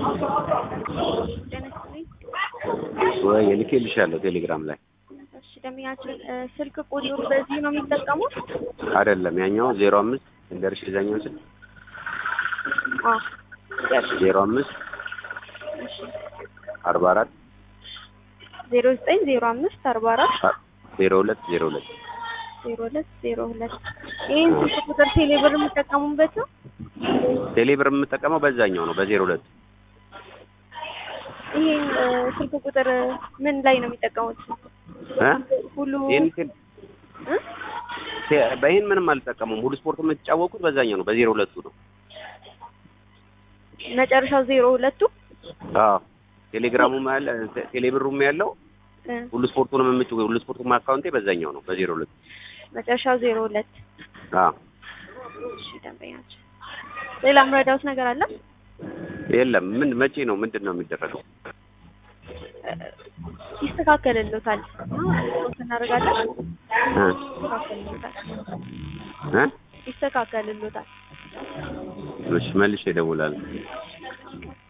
ጤና ይስጥልኝ። ወይ ልኬልሻለሁ ቴሌግራም ላይ እሺ ደንበኛችን እ ስልክ ቁጥሩ በዚህ ነው የሚጠቀሙት? አይደለም ያኛው ዜሮ አምስት እንደርሽ የዛኛው ስል አዎ ይገርም። ዜሮ አምስት እሺ አርባ አራት ዜሮ ዘጠኝ ዜሮ አምስት አርባ አራት ዜሮ ሁለት ዜሮ ሁለት ዜሮ ሁለት ዜሮ ሁለት ይህን ስልክ ቁጥር ቴሌብር የሚጠቀሙበት ነው? ቴሌብር የምጠቀመው በዛኛው ነው በዜሮ ሁለት ይህን እ ስልክ ቁጥር ምን ላይ ነው የሚጠቀሙት? እ ሁሉ ይህን ቴል- እ? ቴ- በይህን ምንም አልጠቀሙም ሁሉ ስፖርት የምትጫወቁት በዛኛው ነው በዜሮ ሁለቱ ነው መጨረሻው ዜሮ ሁለቱ አዎ ቴሌግራሙም ያለ ቴ- ቴሌብሩም ያለው እ ሁሉ ስፖርቱንም የምጭ ሁሉ ስፖርቱም አካውንቴ በዛኛው ነው በዜሮ ሁለት መጨረሻው ዜሮ ሁለት አዎ እሺ ደንበኛችን ሌላ ምረዳውት ነገር አለ? የለም ምን መቼ ነው ምንድን ነው የሚደረገው እ ይስተካከልልዎታል እና ሪፖርት እናደርጋለን እ ይስተካከልልዎታል እ ይስተካከልልዎታል እሺ መልሼ እደውላለሁ